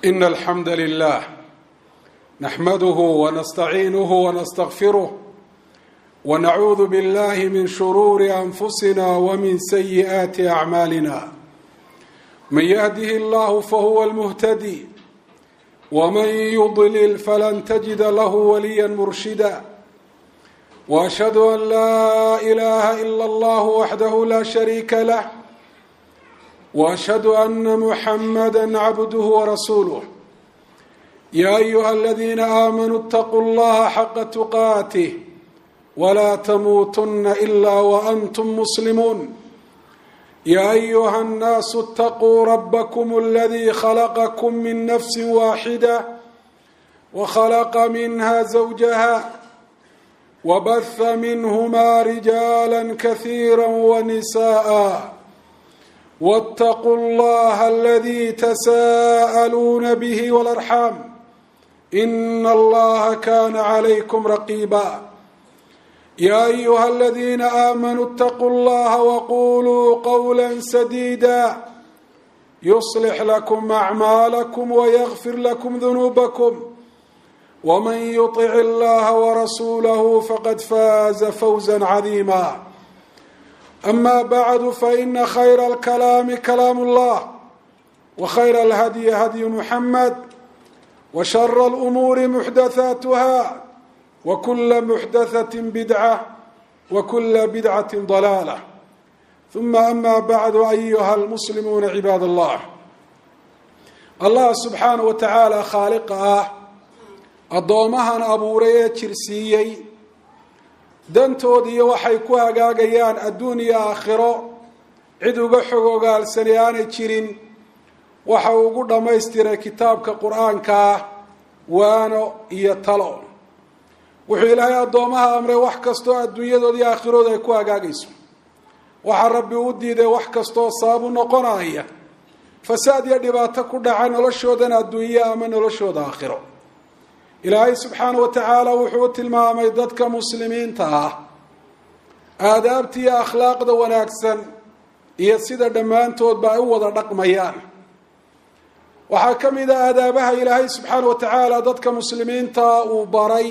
إن الحمد لله نحمده ونستعينه ونستغفره ونعوذ بالله من شرور أنفسنا ومن سيئات أعمالنا من يهده الله فهو المهتدي ومن يضلل فلن تجد له وليا مرشدا واشهد ان لا اله الا الله وحده لا شريك له واشهد ان محمدا عبده ورسوله يا ايها الذين امنوا اتقوا الله حق تقاته ولا تموتن الا وانتم مسلمون يا ايها الناس اتقوا ربكم الذي خلقكم من نفس واحده وخلق منها زوجها وبث منهما رجالا كثيرا ونساء واتقوا الله الذي تساءلون به والارحام ان الله كان عليكم رقيبا يا ايها الذين امنوا اتقوا الله وقولوا قولا سديدا يصلح لكم اعمالكم ويغفر لكم ذنوبكم ومن يطع الله ورسوله فقد فاز فوزا عظيما اما بعد فان خير الكلام كلام الله وخير الهدي هدي محمد وشر الامور محدثاتها وكل محدثة بدعة وكل بدعة ضلالة ثم أما بعد أيها المسلمون عباد الله الله سبحانه وتعالى خالق ah addoomahan abuuray ee jirsiiyey dantoodiiyo waxay ku hagaagayaan adduun iyo aakhiro cid uga xog ogaalsani aanay jirin waxa uu ugu dhammaystiray kitaabka qur-aanka ah waano iyo talo wuxuu ilaahay addoomaha amray wax kastoo adduunyadooda iyo aakhirooda ay ku hagaagayso waxaa rabbi u diiday wax kastoo sababu noqonaya fasaad iyo dhibaato ku dhaca noloshoodan adduunye ama noloshooda aakhiro ilaahay subxaana wa tacaala wuxuu u tilmaamay dadka muslimiinta ah aadaabta iyo akhlaaqda wanaagsan iyo sida dhammaantoodba ay u wada dhaqmayaan waxaa ka mid a aadaabaha ilaahay subxaana wa tacaala dadka muslimiinta uu baray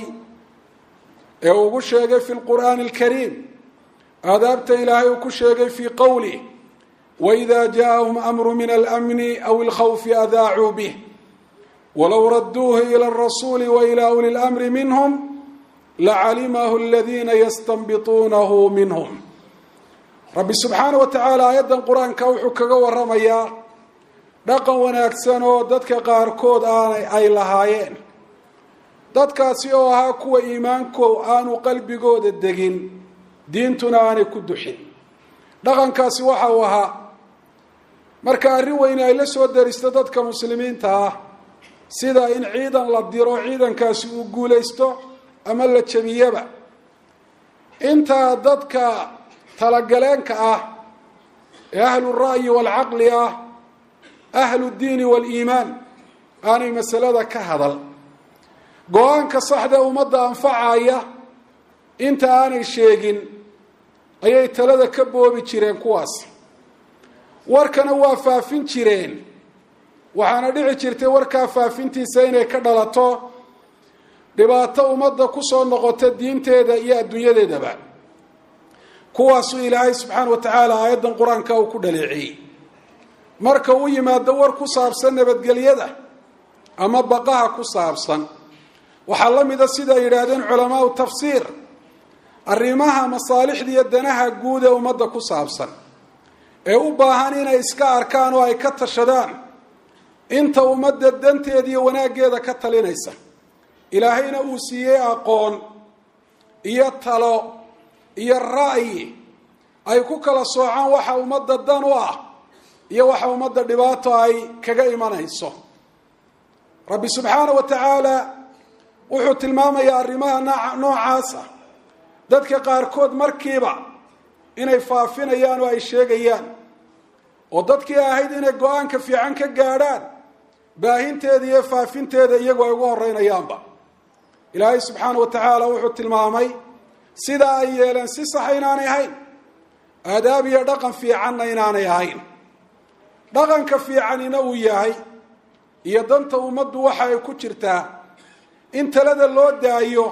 ee ugu sheegay fi lqur'aani alkariim aadaabta ilaahay uu ku sheegay fii qowlih waida jaaahum amru min almni aw ilkhawfi adaacuu bih walow raduuhu ila alrasuuli waila uli lmri minhum lacalimahu aladina yastanbituunahu minhum rabbi subxaana wa tacaala aayaddan qur-aanka wuxuu kaga waramayaa dhaqan wanaagsan oo dadka qaarkood aanay ay lahaayeen dadkaasi oo ahaa kuwa iimaanko aanu qalbigooda degin diintuna aanay ku duxin dhaqankaasi waxa uu ahaa marka arrin weyne ay la soo daristo dadka muslimiinta ah sida in ciidan la diro ciidankaasi uu guulaysto ama la jebiyaba intaa dadka talagaleenka ah ee ahlu ra'yi waalcaqli ah ahlu diini waaliimaan aanay masalada ka hadal go-aanka saxda ummadda anfacaya inta aanay sheegin ayay talada ka boobi jireen kuwaas warkana waa faafin jireen waxaana dhici jirtay warkaa faafintiisa inay ka dhalato dhibaato ummadda kusoo noqota diinteeda iyo adduunyadeedaba kuwaasuu ilaahay subxaana wa tacaala aayaddan qur-aanka uu ku dhaleeceeyey marka uu yimaado war ku saabsan nabadgelyada ama baqaha ku saabsan waxaa la mida sida ay yidhaahdeen culamaau tafsiir arrimaha masaalixda iyo danaha guud ee ummadda ku saabsan ee u baahan inay iska arkaan oo ay ka tashadaan inta ummadda danteeda iyo wanaaggeeda ka talinaysa ilaahayna uu siiyey aqoon iyo talo iyo ra'yi ay ku kala soocaan waxa ummadda dan u ah iyo waxa ummadda dhibaato ay kaga imanayso rabbi subxaana wa tacaala wuxuu tilmaamayaa arrimaha noocaasa dadka qaarkood markiiba inay faafinayaan oo ay sheegayaan oo dadkii ahayd inay go-aanka fiican ka gaadhaan baahinteeda iyo faafinteeda iyagu ay ugu horeynayaanba ilaahay subxaana wa tacaala wuxuu tilmaamay sidaa ay yeeleen si saxa inaanay ahayn aadaab iyo dhaqan fiicanna inaanay ahayn dhaqanka fiicanina uu yahay iyo danta ummaddu waxa ay ku jirtaa in talada loo daayo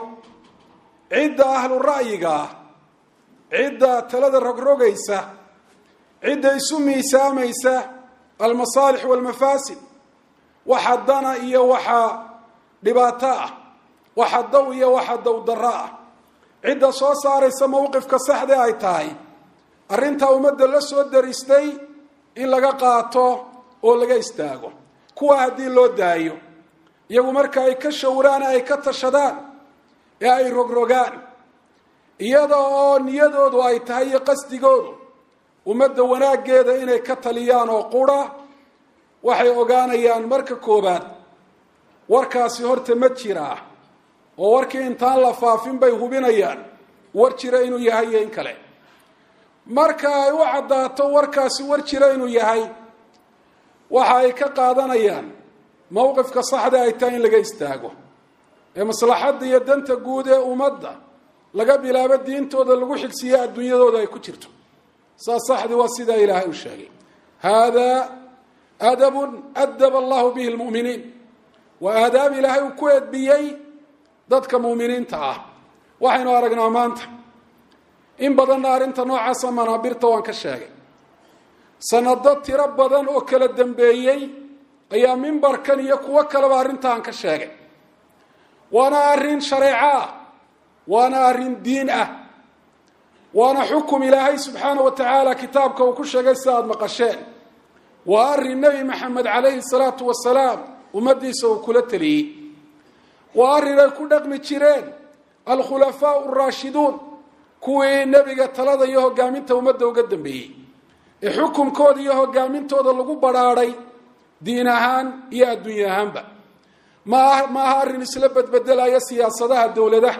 cidda ahlu ra'yiga ah cidda talada rogrogaysa cidda isu miisaamaysa almasaalix walmafaasid waxa dana iyo waxa dhibaato ah waxa daw iyo waxa dawdarro ah cidda soo saaraysa mowqifka saxde ay tahay arrintaa ummadda la soo daristay in laga qaato oo laga istaago kuwa haddii loo daayo iyagu marka ay ka shawraan ay ka tashadaan ee ay rogrogaan iyada oo niyadoodu ay tahay iyo qasdigoodu ummadda wanaaggeeda inay ka taliyaan oo qura waxay ogaanayaan marka koobaad warkaasi horta ma jiraa oo warkii intaan la faafin bay hubinayaan war jira inuu yahay iyo in kale marka ay u caddaato warkaasi war jira inuu yahay waxa ay ka qaadanayaan mowqifka saxda ay tahay in laga istaago ee maslaxadda iyo danta guud ee ummadda laga bilaabo diintooda lagu xigsiiyo adduunyadooda ay ku jirto saas saxdii waa sidaa ilaahay u sheegay haadaa adabun adaba allahu bihi lmu'miniin waa aadaab ilaahay uu ku edbiyey dadka mu'miniinta ah waxaynu aragnaa maanta in badanna arrinta noocaasa manaabirta waan ka sheegay sanado tiro badan oo kala dambeeyey ayaa mimbarkan iyo kuwo kaleba arrintaan ka sheegay waana arrin shareeco ah waana arrin diin ah waana xukum ilaahay subxaana wa tacaala kitaabka uu ku sheegay sida aada maqasheen waa arrin nebi maxamed calayhi salaatu wasalaam ummaddiisa uu kula teliyey waa arrin ay ku dhaqmi jireen alkhulafaau araashiduun kuwii nebiga talada iyo hogaaminta ummadda uga dambeeyey ee xukumkooda iyo hogaamintooda lagu badrhaadhay diin ahaan iyo adduunye ahaanba maaha maaha arrin isla bedbedelaya siyaasadaha dowladaha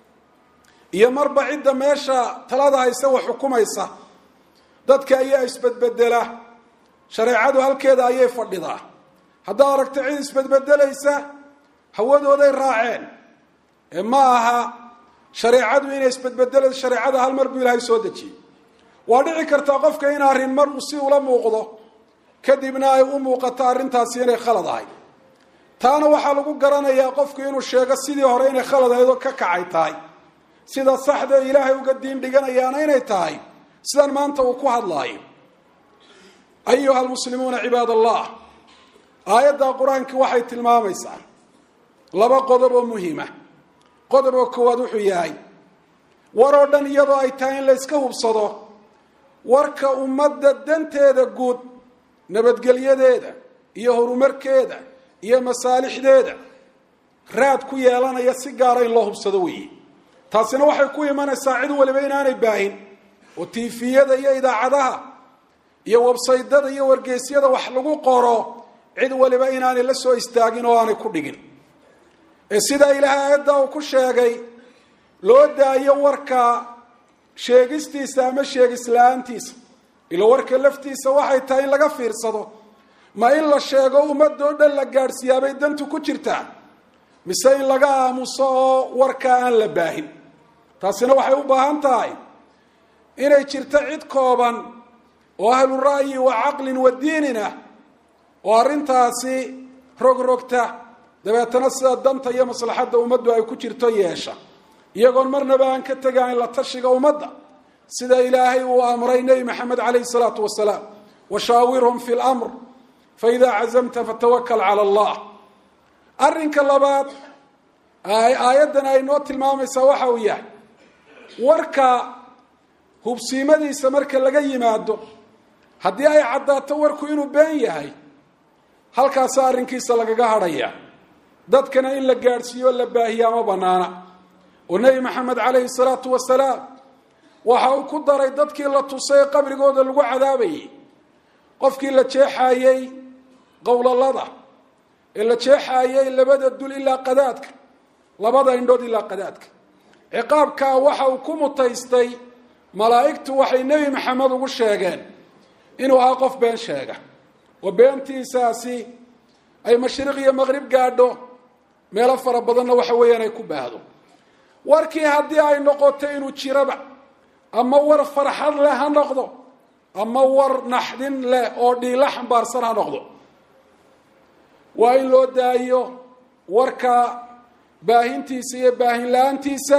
iyo marba cidda meesha talada hayse wax xukumaysa dadka ayaa isbedbedela shareecadu halkeeda ayay fadhidaa haddaad aragto cid isbedbedelaysa hawadooday raaceen ee ma aha shareecadu inay isbedbedelayso shareecada hal mar buu ilaahay soo dejiyey waa dhici kartaa qofka in arrin mar uu si ula muuqdo kadibna ay u muuqato arrintaasi inay khalad ahay taana waxaa lagu garanayaa qofku inuu sheego sidii hore inay khalad ahayd oo ka kacay tahay sida saxda ilaahay uga diin dhiganayaana inay tahay sidan maanta uu ku hadlaayo ayuha almuslimuuna cibaad allah aayadda qur-aanki waxay tilmaamaysaa laba qodob oo muhiima qodobka koowaad wuxuu yahay war oo dhan iyadoo ay tahay in la yska hubsado warka ummadda danteeda guud nabadgelyadeeda iyo horumarkeeda iyo masaalixdeeda raad ku yeelanaya si gaara in loo hubsado weeye taasina waxay ku imanaysaa cid waliba inaanay baahin oo tiifiyada iyo idaacadaha iyo websaydada iyo wargeysyada wax lagu qoro cid waliba inaanay la soo istaagin oo aanay ku dhigin ee sidaa ilaahay aayadda uu ku sheegay loo daayo warka sheegistiisa ama sheegis la-aantiisa ilo warka laftiisa waxay tahay in laga fiirsado ma in la sheego ummadoo dhan la gaadhsiiyaabay dantu ku jirtaa mise in laga aamuso oo warkaa aan la baahin taasina waxay u baahan tahay inay jirto cid kooban oo ahlu ra'yi wa caqlin wa diinin ah oo arrintaasi rogrogta dabeetana sida danta iyo maslaxadda ummaddu ay ku jirto yeesha iyagoon marnaba aan ka tegayn la tashiga ummadda sida ilaahay uu amray nebi maxamed calayhi salaatu wasalaam washaawirhum fi lamr faidaa cazamta fatawakal cala allah arrinka labaad aayaddan ay noo tilmaamaysaa waxa uu yahay warka hubsiimadiisa marka laga yimaado haddii ay caddaato warku inuu been yahay halkaasa arrinkiisa lagaga hadhaya dadkana in la gaadhsiiyo o la baahiya ma banaana oo nebi maxamed calayhi salaatu wasalaam waxa uu ku daray dadkii la tusay qabrigooda lagu cadaabayay qofkii la jeexaayey qowlalada ee la jeexaayey labada dul ilaa qadaadka labada indhood ilaa qadaadka ciqaabkaa waxa uu ku mutaystay malaa'igtu waxay nebi maxamed ugu sheegeen inuu ahaa qof been sheega oo beentiisaasi ay mashriq iyo maqrib gaadho meelo fara badanna waxa weeyaan ay ku baahdo warkii haddii ay noqoto inuu jiraba ama war farxad leh ha noqdo ama war naxdin leh oo dhiila xambaarsan ha noqdo waa in loo daayo warka baahintiisa iyo baahin la-aantiisa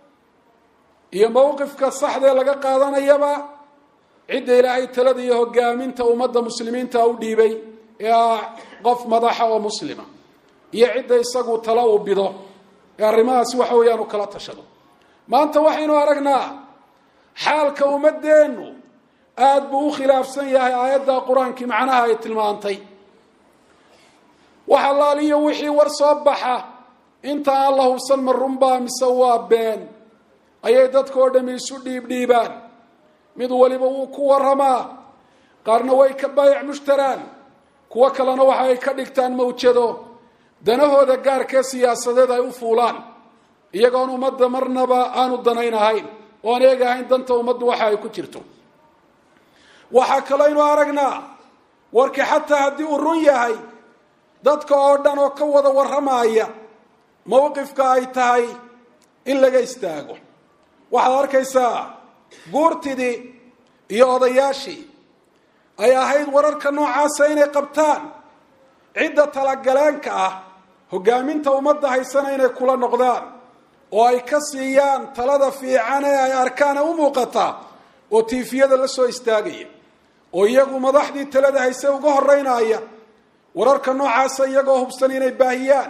iyo mowqifka saxdee laga qaadanayaba cidda ilaahay talada iyo hogaaminta ummadda muslimiinta u dhiibay ee ah qof madaxa oo muslima iyo cidda isagu tala uu bido ee arrimahaasi waxa weeyaan u kala tashado maanta waxaynu aragnaa xaalka ummadeennu aada buu u khilaafsan yahay aayadda qur-aankii macnaha ay tilmaantay wax allaaliyo wixii war soo baxa inta aan la hubsan ma runbaa mise waa been ayay dadka oo dhami isu dhiibdhiibaan mid waliba wuu ku waramaa qaarna way ka baayac mushtaraan kuwo kalena waxa ay ka dhigtaan mawjado danahooda gaarkee siyaasadeed ay u fuulaan iyagoon ummadda marnaba aanu danayn ahayn oon eegahayn danta ummaddu waxa ay ku jirto waxaa kaleynu aragnaa warkii xataa haddii uu run yahay dadka oo dhan oo ka wada warramaya mowqifka ay tahay in laga istaago waxaad arkaysaa guurtidii iyo odayaashii ay ahayd wararka noocaasa inay qabtaan cidda talagaleenka ah hogaaminta ummadda haysana inay kula noqdaan oo ay ka siiyaan talada fiican ee ay arkaan ee u muuqata oo tiifiyada la soo istaagaya oo iyagu madaxdii talada hayse uga horeynaya wararka noocaasa iyagoo hubsan inay baahiyaan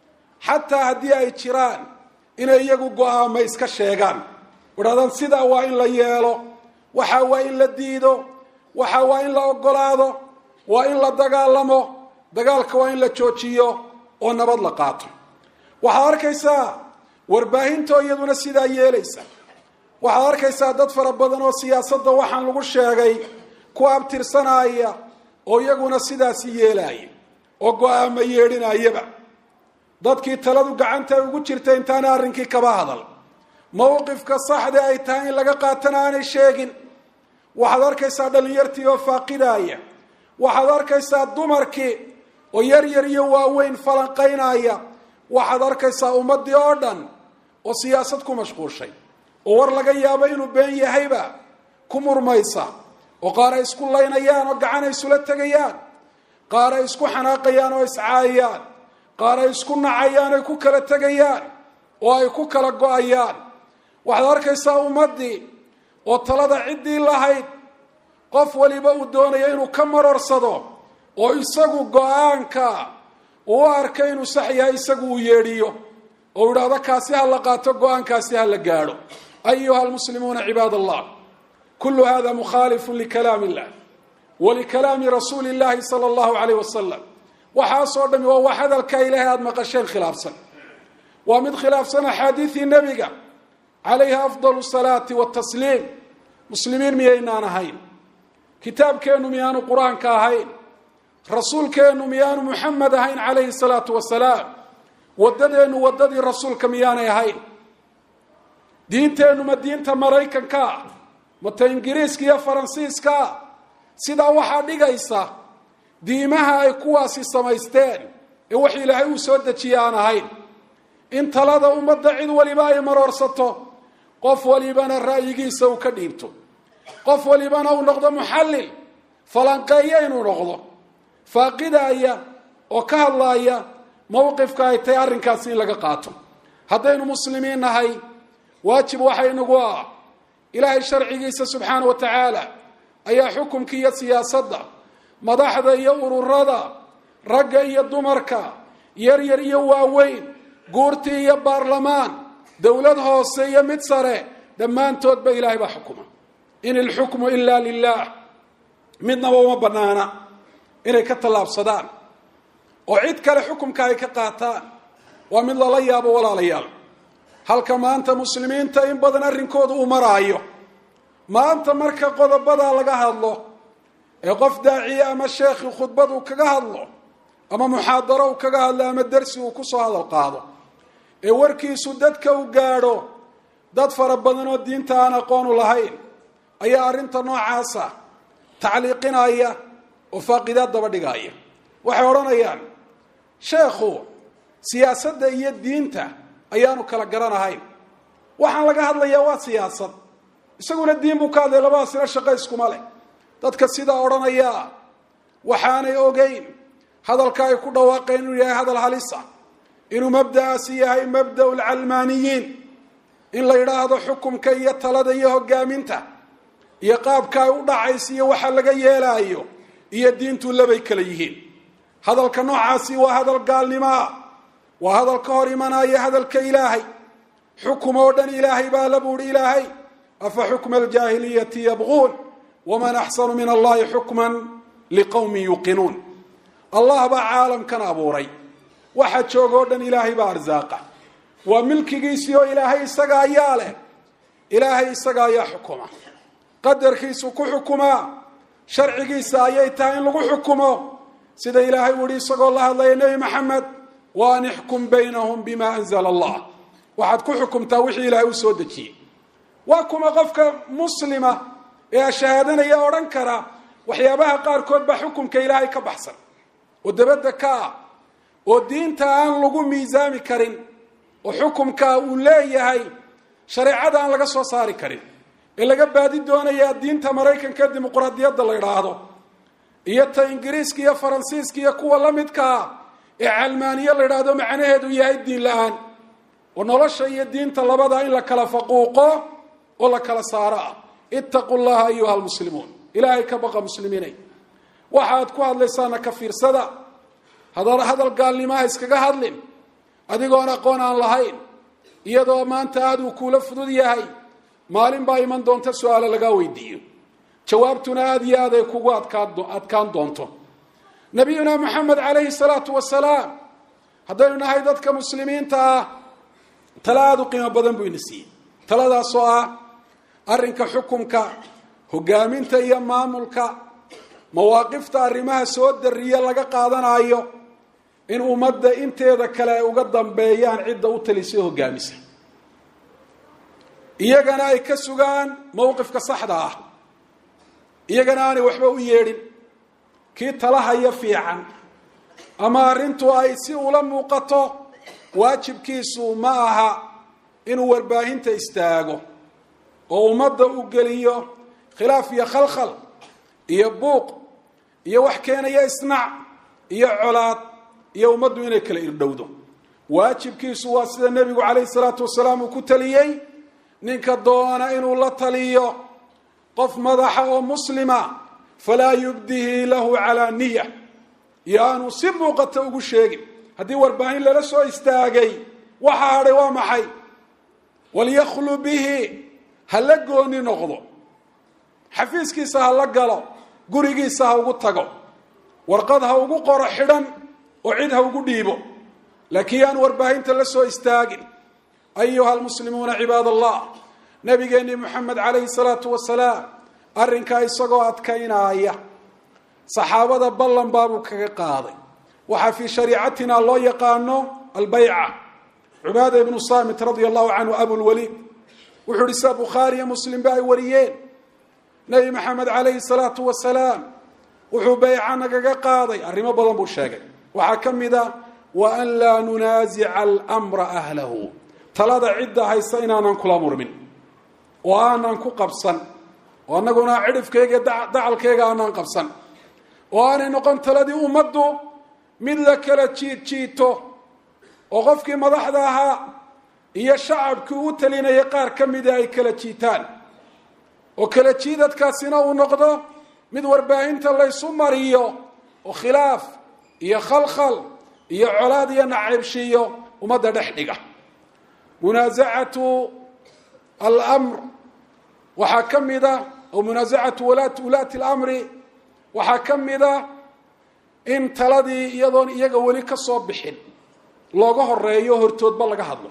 xataa haddii ay jiraan inay iyagu go-aama iska sheegaan idhahdaan sidaa waa in la yeelo waxa waa in la diido waxa waa in la ogolaado waa in la dagaalamo dagaalka waa in la joojiyo oo nabad la qaato waxaad arkaysaa warbaahintoo iyaduna sidaa yeelaysa waxaad arkaysaa dad fara badan oo siyaasadda waxaan lagu sheegay ku abtirsanaya oo iyaguna sidaasi yeelaya oo go-aama yeedhinayaba dadkii taladu gacanta ugu jirta intaana arrinkii kaba hadal mowqifka saxda ay tahay in laga qaatana aanay sheegin waxaad arkaysaa dhallinyartii oo faaqidaya waxaad arkaysaa dumarkii oo yar yar iyo waaweyn falanqaynaya waxaad arkaysaa ummaddii oo dhan oo siyaasad ku mashquulshay oo war laga yaabo inuu been yahayba ku murmaysa oo qaar ay isku laynayaan oo gacan ay isula tegayaan qaar ay isku xanaaqayaan oo iscaayayaan qaar ay isku nacayaan ay ku kala tegayaan oo ay ku kala go-ayaan waxaad arkaysaa ummaddii oo talada ciddii lahayd qof waliba uu doonayo inuu ka marorsado oo isagu go-aanka uu u arka inuu sax yahay isagu uu yeedhiyo oo idhaahdo kaasi ha la qaato go-aankaasi ha la gaadho ayuha almuslimuuna cibaad allah kulu hada mukhaalifu likalaam illah walikalaami rasuuli llahi sala allahu alayh wasalam waxaasoo dhami waa wax hadalka ilahay aada maqasheen khilaafsan waa mid khilaafsan axaadiidii nebiga calayha afdal salaati watasliim muslimiin miyaynaan ahayn kitaabkeennu miyaanu qur-aanka ahayn rasuulkeennu miyaanu muxamed ahayn calayhi salaatu wasalaam waddadeennu waddadii rasuulka miyaanay ahayn diinteennu ma diinta maraykankaa mata ingiriiska iyo faransiiska sidaa waxaa dhigaysa diimaha ay kuwaasi samaysteen ee wax ilaahay uu soo dejiye aan ahayn in talada ummadda cid waliba ay maroorsato qof walibana ra'yigiisa uu ka dhiibto qof walibana uu noqdo muxallil falanqeeya inuu noqdo faaqidaya oo ka hadlaaya mowqifka ay tahay arrinkaasi in laga qaato haddaynu muslimiin nahay waajib waxa inagu ah ilaahay sharcigiisa subxaana wa tacaala ayaa xukumka iyo siyaasadda madaxda iyo ururada ragga iyo dumarka yar yar iyo waaweyn guurti iyo baarlamaan dowlad hoose iyo mid sare dhammaantoodba ilaahay baa xukuma in ilxukmu ila lilah midnaba uma banaana inay ka tallaabsadaan oo cid kale xukumka ay ka qaataan waa mid lala yaabo walaalayaal halka maanta muslimiinta in badan arrinkooda uu maraayo maanta marka qodobadaa laga hadlo ee qof daaciye ama sheekhi khudbad uu kaga hadlo ama muxaadaro uu kaga hadlo ama dersi uu kusoo hadal qaado ee warkiisu dadka u gaadho dad fara badan oo diinta aan aqoonu lahayn ayaa arrinta noocaasa tacliiqinaya oo faaqidaad daba dhigaya waxay odhanayaan sheekhu siyaasadda iyo diinta ayaanu kala garanahayn waxaan laga hadlayaa waa siyaasad isaguna diin buu ka hadlay labadaasina shaqo iskuma leh dadka sidaa odhanaya waxaanay ogeyn hadalka ay ku dhawaaqeen inuu yahay hadal halisa inuu mabda'aasi yahay mabda'u lcalmaaniyiin in la yidhaahdo xukumka iyo talada iyo hogaaminta iyo qaabka ay u dhacaysa iyo waxa laga yeelaayo iyo diintu labay kala yihiin hadalka noocaasi waa hadal gaalnimoa waa hadal ka hor imanaya hadalka ilaahay xukum oo dhan ilaahay baa la buuhi ilaahay afa xukma aljaahiliyati yabquun waman axsanu min allahi xukman liqowmin yuuqinuun allah baa caalamkan abuuray waxa jooga o dhan ilaahay baa arsaaqa waa milkigiisii oo ilaahay isaga ayaa leh ilaahay isaga ayaa xukuma qadarkiisu ku xukumaa sharcigiisa ayay tahay in lagu xukumo sida ilaahay u yihi isagoo la hadlaya nebi maxamed wa an ixkum baynahum bima anzala allah waxaad ku xukumtaa wixii ilaahay u soo dejiyey waa kuma qofka muslima ee shahaadanaya odhan kara waxyaabaha qaarkood baa xukumka ilaahay ka baxsan oo dabadda ka ah oo diinta aan lagu miisaami karin oo xukumka uu leeyahay shareecada aan laga soo saari karin ee laga baadi doonayaa diinta maraykanka dimuqraadiyadda la idhaahdo iyo ta ingiriiska iyo faransiiska iyo kuwa la midkaa ee calmaaniye la idhaahdo macnaheedu yahay diin la-aan oo nolosha iyo diinta labada in la kala faquuqo oo la kala saaro ah ittaqu llaha ayuha almuslimuun ilaahay ka baqa muslimiinay waxaad ku hadlaysaana ka fiirsada hadal gaalnimaha iskaga hadlin adigoon aqoon aan lahayn iyadoo maanta aada uu kuula fudud yahay maalin baa iman doonta su-aalo lagaa weydiiyo jawaabtuna aada iyo aad ay kugu adkaan doonto nabiyuna maxamed calayhi salaatu wasalaam haddaynu nahay dadka muslimiinta ah tale aada u qiimo badan buu ina siiyey taladaasoo ah arrinka xukumka hogaaminta iyo maamulka mawaaqifta arrimaha soo dariya laga qaadanayo in ummadda inteeda kale ay uga dambeeyaan cidda u talisay hogaamisa iyagana ay ka sugaan mowqifka saxda ah iyagana aanay waxba u yeedhin kii talahaya fiican ama arrintu ay si ula muuqato waajibkiisu ma aha inuu warbaahinta istaago oo ummadda u geliyo khilaaf iyo khalkhal iyo buuq iyo wax keenaya isnac iyo colaad iyo ummaddu inay kala irdhowdo waajibkiisu waa sida nebigu calayhi salaatu wasalaam uu ku taliyey ninka doona inuu la taliyo qof madaxa oo muslima falaa yubdihi lahu calaa niya iyo aanuu si muuqata ugu sheegin haddii warbaahin lala soo istaagay waxa hadhay waa maxay walyaklu bihi ha la gooni noqdo xafiiskiisa ha la galo gurigiisa ha ugu tago warqad ha ugu qoro xidhan oo cid ha ugu dhiibo laakiin yaan warbaahinta la soo istaagin ayuha almuslimuuna cibaad allah nabigeennii moxamed calayhi salaatu wasalaam arrinkaa isagoo adkaynaaya saxaabada ballan baabuu kaga qaaday waxaa fii shariicatina loo yaqaano albayca cubaada ibnu saamit radia allahu canhu abulwaliid wuxuu uhi sida bukhaariyo muslimba ay wariyeen nebi maxamed calayhi salaatu wasalaam wuxuu bayca nagaga qaaday arrimo badan buu sheegay waxaa ka mid a wa an laa nunaasica almra ahlahu talada cidda haysa inaanan kula murmin oo aanan ku qabsan oo annaguna cidhifkayga dacalkayga aanan qabsan oo aanay noqon taladii ummaddu mid la kala jiid jiito oo qofkii madaxda ahaa iyo shacabkii u talinaya qaar ka mida ay kala jiitaan oo kala jiidadkaasina uu noqdo mid warbaahinta laysu mariyo oo khilaaf iyo khalkhal iyo colaad iyo nacaybshiiyo ummadda dhex dhiga munaasacatu almr waxaa ka mida oo munaasacatu ulaati lamri waxaa ka mida in taladii iyadoon iyaga weli ka soo bixin looga horeeyo hortoodba laga hadlo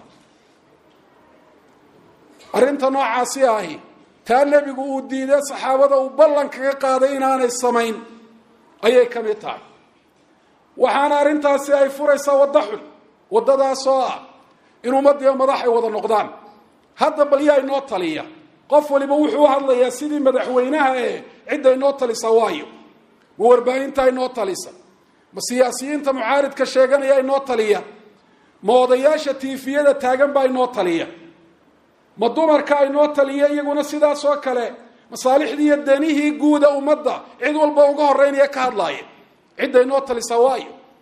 arrinta noocaasi ahi taa nebigu uu diiday saxaabada uu ballan kaga qaaday inaanay samayn ayay ka mid tahay waxaana arrintaasi ay furaysaa waddo xun waddadaasoo ah in ummaddiiba madax ay wada noqdaan hadda bal yaa inoo taliya qof waliba wuxuu u hadlayaa sidii madaxweynaha ee cidda inoo talisa waayo ma warbaahinta inoo talisa ma siyaasiyiinta mucaaridka sheeganaya inoo taliya ma odayaasha tiifiyada taagan baa inoo taliya ma dumarka inoo taliya iyaguna sidaas oo kale masaalixdii iyo danihii guuda ummadda cid walba uga horeynaya ka hadlaaya cidda inoo talisa waayo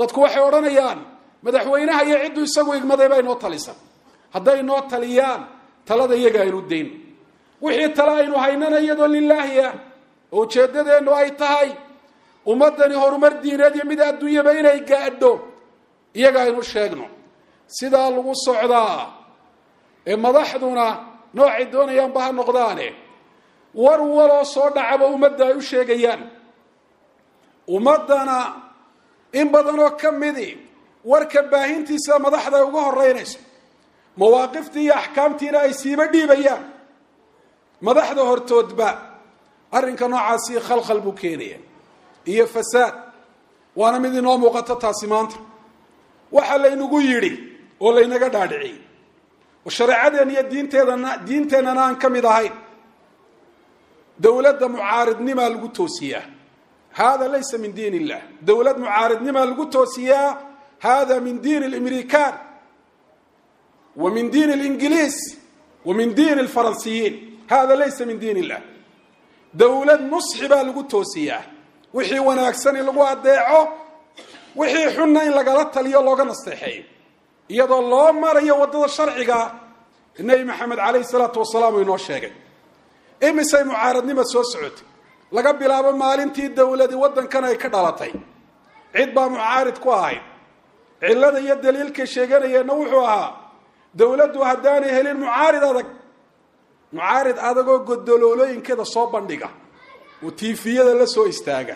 dadku waxay odhanayaan madaxweynaha iyo cidduu isagu igmaday baa inoo talisan hadday inoo taliyaan talada iyaga aynu dayn wixii tale aynu haynana iyadoo lilaahi ah oo ujeeddadeennu ay tahay ummaddani horumar diineed iyo mid adduunyaba inay gaadho iyaga aynu sheegno sidaa lagu socdaa ee madaxduna noocay doonayaanba ha noqdaane war waloo soo dhacaba ummadda ay u sheegayaan ummaddana in badanoo ka midi warka baahintiisa madaxda ay uga horeynayso mawaaqiftii iyo axkaamtiina ay siiba dhiibayaan madaxda hortoodba arrinka noocaasi khalkhal buu keenaya iyo fasaad waana mid inoo muuqato taasi maanta waxaa laynagu yidhi oo laynaga dhaadhiciyey oo shareecadeen iyo diinteedana diinteennana aan ka mid ahayn dowladda mucaaridnimaa lagu toosiyaa hada laysa min diin illah dowlad mucaaridnimaa lagu toosiyaa hada min diin اlimrikan wa min diin اlingiliis wa min diin اlfaransiyiin hada laysa min diin illah dowlad nusxi baa lagu toosiyaa wixii wanaagsan in lagu adeeco wixii xunna in lagala taliyo looga nasteexeeyo iyadoo loo marayo waddada sharciga nebi maxamed calayhi salaatu wasalaam uu inoo sheegay imisay mucaaradnima soo socotay laga bilaabo maalintii dowladi waddankan ay ka dhalatay cid baa mucaarid ku ahayd cillada iyo daliilkay sheeganayeenna wuxuu ahaa dowladdu haddaanay helin mucaarid adag mucaarid adagoo godoloolooyinkeeda soo bandhiga oo tiifiyada la soo istaaga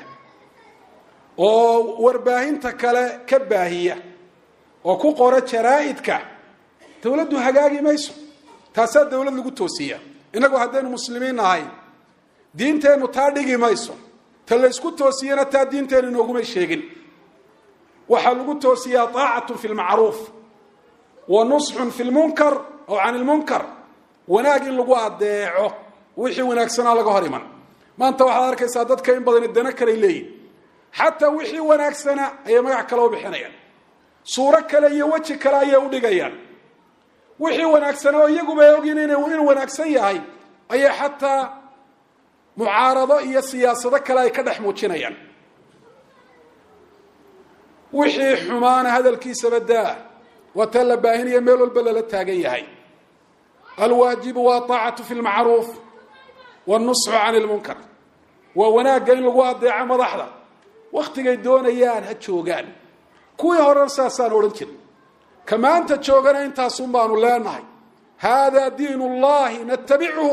oo warbaahinta kale ka baahiya oo ku qora jaraa'idka dowladdu hagaagi mayso taasaa dowlad lagu toosiya innagu haddaynu muslimiin nahay diinteennu taa dhigi mayso ta laysku toosiyana taa diinteennu inoogumay sheegin waxaa lagu toosiyaa taacatun fi lmacruuf wa nusxun fi lmunkar aw can ilmunkar wanaag in lagu adeeco wixii wanaagsanaa laga hor iman maanta waxaad arkaysaa dadka in badani dana kaley leeyihin xataa wixii wanaagsana ayay magac kale u bixinayaan suuro kale iyo weji kale ayay u dhigayaan wixii wanaagsanaa oo iyaguba ogin inuu wanaagsan yahay ayay xataa mucaarado iyo siyaasado kale ay ka dhex muujinayaan wixii xumaana hadalkiisaba daa waa taa la baahinaya meel walba lala taagan yahay alwaajibu waa aacatu fi lmacruuf wاnusxu can lmunkar waa wanaagga in lagu adeeco madaxda waktigay doonayaan ha joogaan kuwii horena saasaan odhan jirin ka maanta joogana intaasun baanu leenahay haadaa diin اllahi natabichu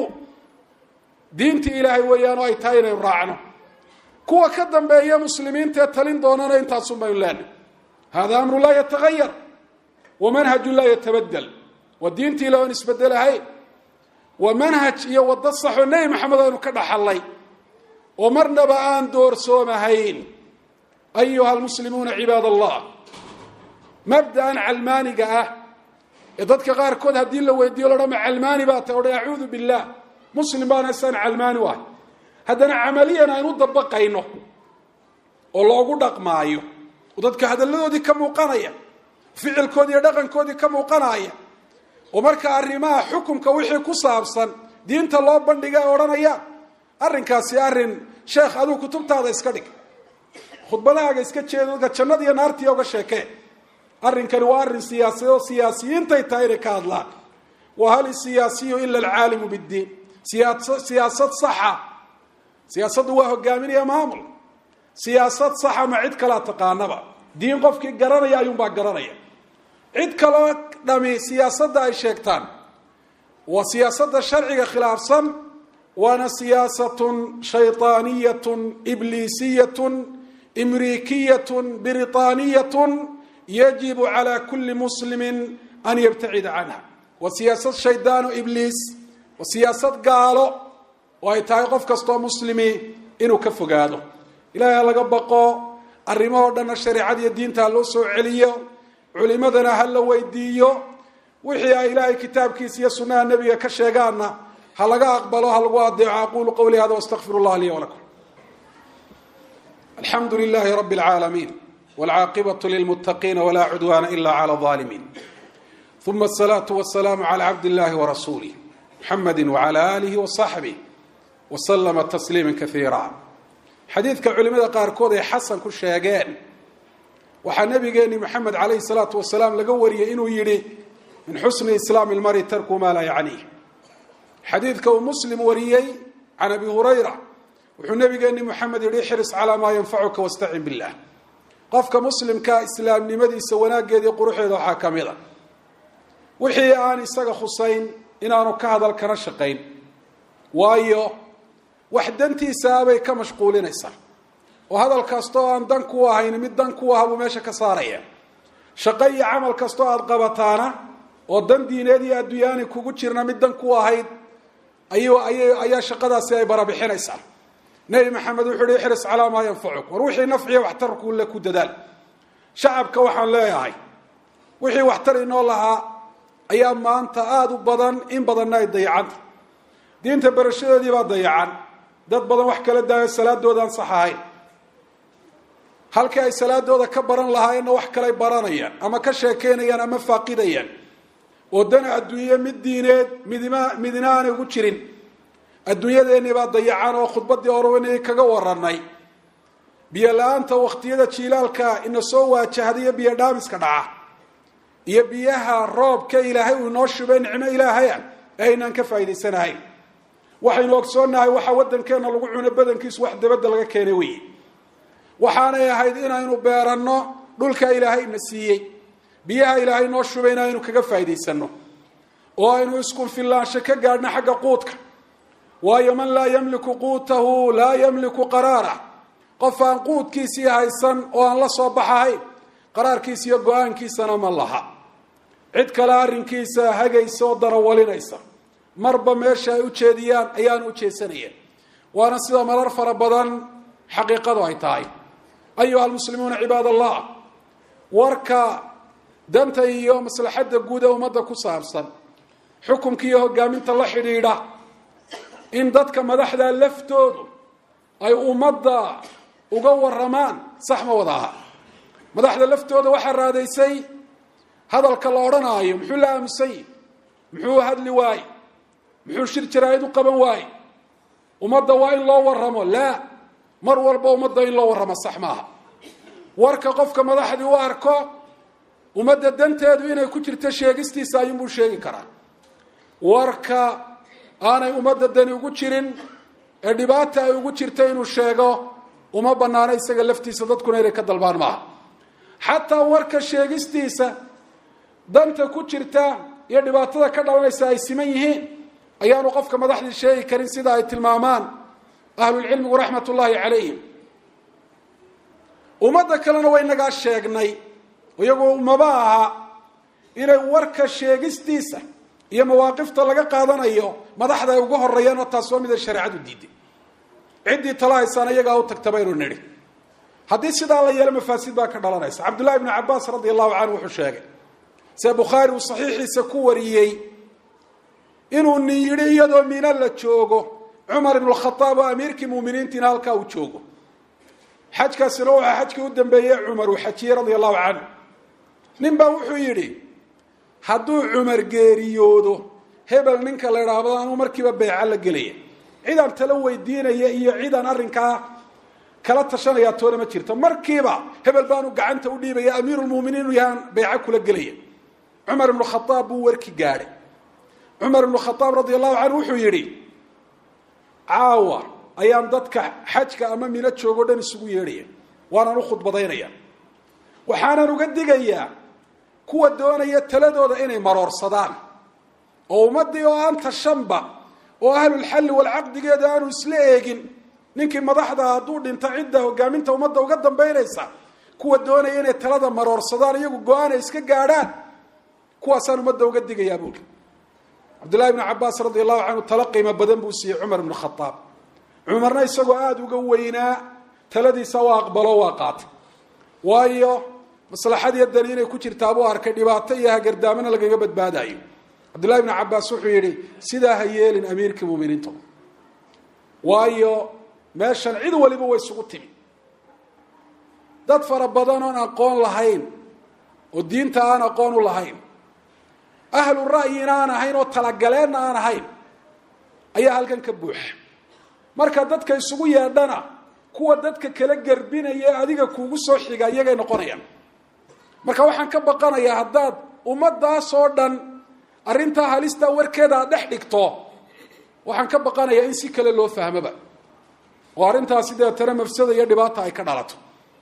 diintii ilaahay weeyaanoo ay tahay inaynu raacno kuwa ka dambeeya muslimiintaee talin doonana intaasun baynu leenahay hada amru laa yatagayar wamanhaju laa yatabadel waa diintii ila oon isbedelahayn waa manhaj iyo waddo saxoo nebi maxamed aynu ka dhaxallay oo marnaba aan doorsoomahayn ayuha almuslimuuna cibaad allah mabda'an calmaaniga ah ee dadka qaarkood haddii la weydiiyo lo dhama calmaani baa ta odhan acuudu billaah muslim baana isaan calmaani u ahay haddana camaliyan aynu dabaqayno oo loogu dhaqmaayo oo dadka hadalladoodii ka muuqanaya ficilkoodii iyo dhaqankoodii ka muuqanaya oo marka arrimaha xukumka wixii ku saabsan diinta loo bandhiga ee odhanaya arrinkaasi arrin sheekh adigu kutubtaada iska dhig khudbadahaaga iska jeedo dadka jannada iyo naartiiya uga sheekee arrinkani waa arrin siyaasiyeed oo siyaasiyiintay tahay inay ka hadlaan wa hal isiyaasiyu ila alcaalimu biddiin siyaasa siyaasad saxa siyaasaddu waa hogaaminaya maamul siyaasad saxa ma cid kalaa taqaanaba diin qofkii garanaya ayuunbaa garanaya cid kaloo dhami siyaasadda ay sheegtaan waa siyaasadda sharciga khilaafsan waana siyaasatun shayطaaniyatun ibliisiyatun imriikiyatun biriطaaniyatun yajibu calى kuli muslimi an yabtacida canha waa siyaasad shaydaan o ibliis waa siyaasad gaalo oo ay tahay qof kastoo muslimi inuu ka fogaado ilahay ha laga baqo arrimahoo dhanna shareecada iyo diinta ha loo soo celiyo culimadana ha la weydiiyo wixii ay ilaahay kitaabkiisa iyo sunnaha nebiga ka sheegaanna ha laga aqbalo ha lagu adeeco aqulu qawli hada wastaqfir اllah li wlakum alxamdu lilahi rabi اlcaalamiin wاlcaaqibaة lilmutaqiina wla cudwana ila clى الظalimin uma الsalaaةu wasalaamu clى cabd اllahi wrasulih muxamadi wعlى alih وصaxbih wslama tasliima kaiira xadiidka culimada qaarkood ay xasan ku sheegeen waxaa nabigeeni maxamed calayhi salaatu wasalaam laga wariyey inuu yidhi min xusni islaami lmari tarku maa laa yacniih xadiidka uu muslim wariyey can abi hurayra wuxuu nabigeeni moxamed yihi ixris calaa maa yanfacuka wastacin billah qofka muslimka islaamnimadiisa wanaaggeedii quruxeeda waxaa ka mid a wixii aan isaga khusayn inaanu ka hadal kana shaqayn waayo wax dantiisaabay ka mashquulinaysaa oo hadal kastoo aan dan ku ahayn mid dan ku aha buu meesha ka saaraya shaqo iyo camal kastoo aada qabataana oo dan diineed iyo adduunyaani kugu jirna mid dan ku ahayd ayu ayay ayaa shaqadaasi ay barabixinaysaa nebi maxamed wuxuu uhi ixris calaa maa yanfacuk war wixii nafciya waxtarkuule ku dadaal shacabka waxaan leeyahay wixii waxtar inoo lahaa ayaa maanta aada u badan in badanna ay dayacanta diinta barashadeedii baa dayacan dad badan wax kala daayo salaadooda aan sax ahayn halkii ay salaadooda ka baran lahaayeenna wax kalay baranayaan ama ka sheekeynayaan ama faaqidayaan oo dan adduunye mid diineed midima midina aanay ugu jirin adduunyadeenii baa dayacan oo khudbadii orwanay kaga waranay biyo la-aanta wakhtiyada jiilaalka ina soo waajahdayo biyo dhaamiska dhaca iyo biyaha roobka ilaahay uu inoo shubay nicmo ilaahaya ee aynaan ka faa'idaysanahayn waxaynu ogsoonnahay waxaa waddankeenna lagu cuno badankiisu wax dabadda laga keenay weeye waxaanay ahayd inaynu beeranno dhulka ilaahay na siiyey biyaha ilaahay noo shubay in aynu kaga faa'idaysano oo aynu iskunfillaansho ka gaadhno xagga quudka waayo man laa yamliku quutahu laa yamliku qaraarah qof aan quudkiisii haysan oo aan la soo baxahayn qaraarkiisa iyo go-aankiisana ma laha cid kale arrinkiisa hagaysa oo darawalinaysa marba meesha ay u jeediyaan ayaanu u jeedsanayeen waana sida marar fara badan xaqiiqadu ay tahay ayuha almuslimuuna cibaad allah warka danta iyo maslaxadda guud ee ummadda ku saabsan xukumka iyo hogaaminta la xidhiidha in dadka madaxda laftoodu ay ummadda uga waramaan sax ma wada aha madaxda laftooda waxaa raadaysay hadalka la odhanaayo muxuu la aamusany muxuu hadli waaye muxuu shir jaraa'id u qaban waaye ummadda waa in loo waramo laa mar walba ummadda in loo warramo sax maaha warka qofka madaxdii u arko ummadda danteedu inay ku jirto sheegistiisa ayuunbuu sheegi karaa warka aanay ummadda dani ugu jirin ee dhibaata ay ugu jirto inuu sheego uma banaano isaga laftiisa dadkuna inay ka dalbaan maaha xataa warka sheegistiisa danta ku jirta iyo dhibaatada ka dhalanaysa ay siman yihiin ayaanu qofka madaxdii sheegi karin sida ay tilmaamaan ahlulcilmigu raxmat ullaahi calayhim ummadda kalena way nagaa sheegnay iyagu maba aha inay warka sheegistiisa iyo mawaaqifta laga qaadanayo madaxda ay uga horeeyaan oo taas waa mida shareecadu diiday ciddii tala haysaan iyagaa u tagta baynu nidhi haddii sidaa la yeelo mafaasid baa ka dhalanaysa cabdullahi ibnu cabaas radi allahu canhu wuxuu sheegay see bukhaari uu saxiixiisa ku wariyey inuu nin yidhi iyadoo mina la joogo cumar ibnu khaaab oo amiirkii muminiintiina halkaa uu joogo xajkaasina waxaa xajkii u dambeeyey cumar uu xajiyey radia allahu canhu nin baa wuxuu yidhi hadduu cumar geeriyoodo hebel ninka la idhaahdo anuu markiiba beyca la gelaya cidaan tala weydiinaya iyo cidaan arrinkaa kala tashanaya toona ma jirto markiiba hebel baanu gacanta u dhiibaya amiirulmuminiin uu yahaan beyca kula gelaya cumar ibnu khaaab buu warki gaadhay cumar ibnu khaaab radia allahu canhu wuxuu yidhi caawa ayaan dadka xajka ama mino joogo dhan isugu yeedhaya waanaan u khudbadaynaya waxaanan uga digayaa kuwa doonaya taladooda inay maroorsadaan oo ummaddii oo aan tashanba oo ahlulxalli walcaqdigeeda aanu isla eegin ninkii madaxda hadduu dhinto cidda hogaaminta ummadda uga dambaynaysa kuwa doonaya inay talada maroorsadaan iyagu go-aan ay iska gaadhaan kuwaasaan ummadda uga digayaa buuli cabdullahi ibnu cabaas radi allahu canhu talo qiimo badan buu siiyey cumar ibnu khaaab cumarna isagoo aada uga weynaa taladiisa waa aqbalo waa qaatay waayo maslaxadiiyo dani inay ku jirtaabuu arkay dhibaato iyo hagardaamana lagaga badbaadayo cabdullahi ibnu cabaas wuxuu yidhi sidaa ha yeelin amiirkii muminiinta waayo meeshan cid waliba way isugu timi dad fara badan oon aqoon lahayn oo diinta aan aqoon u lahayn ahlu ra'yina aan ahayn oo talagaleenna aan ahayn ayaa halkan ka buuxa marka dadka isugu yeedhana kuwa dadka kala gerbinaya adiga kuugu soo xiga iyagay noqonayaan marka waxaan ka baqanayaa haddaad ummadaasoo dhan arrintaa halistaa warkeeda aad dhex dhigto waxaan ka baqanayaa in si kale loo fahmoba oo arrintaasi deetana mafsada iyo dhibaata ay ka dhalato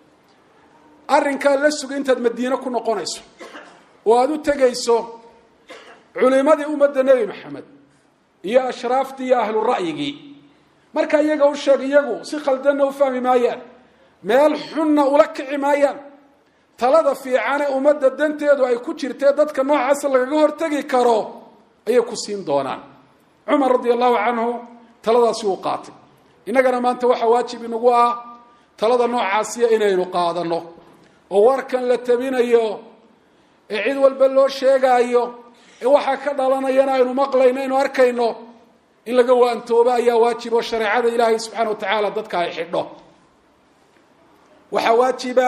arrinkaa la suga intaad madiine ku noqonayso oo aada u tegayso culimadii ummadda nebi maxamed iyo ashraaftii iyo ahlu ra'yigii marka iyaga u sheeg iyagu si khaldanna u fahmi maayaan meel xunna ula kici maayaan talada fiicane ummadda danteedu ay ku jirtee dadka noocaasa lagaga hortegi karo ayay ku siin doonaan cumar radia allahu canhu taladaasi uu qaatay innagana maanta waxaa waajib inagu ah talada noocaasiya inaynu qaadano oo warkan la tabinayo ee cid walba loo sheegaayo ee waxaa ka dhalanayana aynu maqlayno aynu arkayno in laga waantoobo ayaa waajib oo shareecada ilaahay subxaana wa tacaala dadka ay xidho waxaa waajiba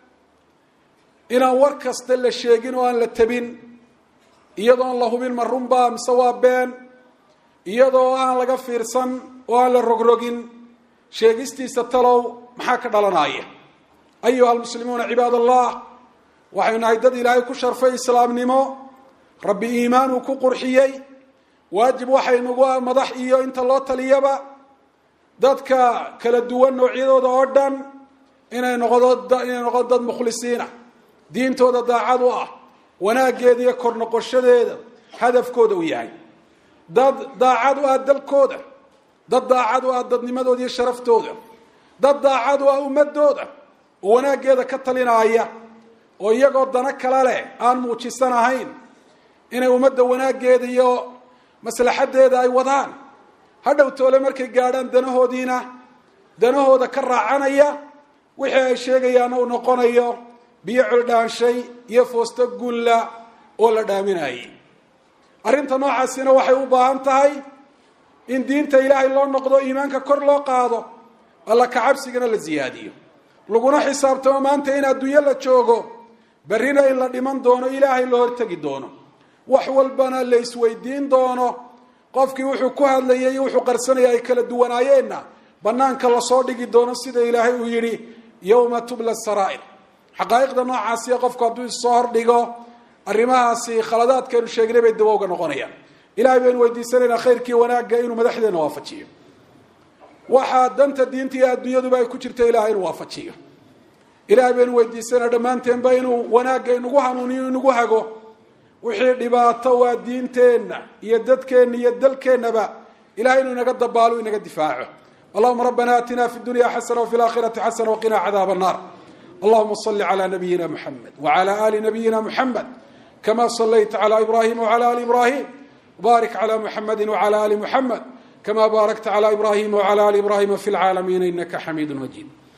inaan war kasta la sheegin oo aan la tabin iyadoon la hubin ma runbaa mise waa been iyadoo aan laga fiirsan oo aan la rogrogin sheegistiisa talow maxaa ka dhalanaya ayuha almuslimuuna cibaad allah waxaynu nahay dad ilaahay ku sharfay islaamnimo rabbi iimaan uu ku qurxiyey waajib waxaynugu ah madax iyo inta loo taliyaba dadka kala duwan noocyadooda oo dhan inay noqdo inay noqdo dad mukhlisiina diintooda daacad u ah wanaaggeeda iyo kor noqoshadeeda hadafkooda uu yahay dad daacad u ah dalkooda dad daacad u ah dadnimadooda iyo sharaftooda dad daacad u ah ummadooda oo wanaaggeeda ka talinaaya oo iyagoo dano kale leh aan muujisan ahayn inay ummadda wanaaggeeda iyo maslaxaddeeda ay wadaan hadhow toole markay gaadhaan danahoodiina danahooda ka raacanaya wixii ay sheegayaana uu noqonayo biyo coldhaanshay iyo foosto gulla oo la dhaaminayay arrinta noocaasina waxay u baahan tahay in diinta ilaahay loo noqdo iimaanka kor loo qaado alla kacabsigana la siyaadiyo laguna xisaabtamo maanta in adduunyo la joogo berrina in la dhiman doono ilaahay la hortegi doono wax walbana la isweydiin doono qofkii wuxuu ku hadlayay iyo wuxuu qarsanaya ay kala duwanaayeenna banaanka lasoo dhigi doono sida ilaahay uu yidhi yowma tubla saraa'ir xaqaa'iqda noocaasiya qofku hadduu issoo hordhigo arrimahaasi khaladaadkeenu sheegnay bay dawowga noqonayaan ilahay baynu weydiisanaynaa khayrkii wanaagga inuu madaxdeena waafajiyo waxaa danta diinta iyo adduunyaduba ay ku jirta ilahay inuu waafajiyo ilahay baynu weydiisanaa dhammaanteenba inuu wanaagga inagu hanuuniyo inagu hago wixii dhibaato waa diinteenna iyo dadkeenna iyo dalkeennaba ilahay inuu inaga dabaalo inaga difaaco allahuma rabbana aatina fi dunya xasana wafi laakhirati xasana waqina cadaab annar allahuma صli عlى nabiyina mxamed wعlى ali nabiyina mxamed kama صlayta عlى ibrahim وعlى ali ibrahim barik عlى mxamedi وعlى ali mxamed kama barakta عlى ibrahim وعlى ali ibrahima fi اlcaalamiina inaka xamiid majid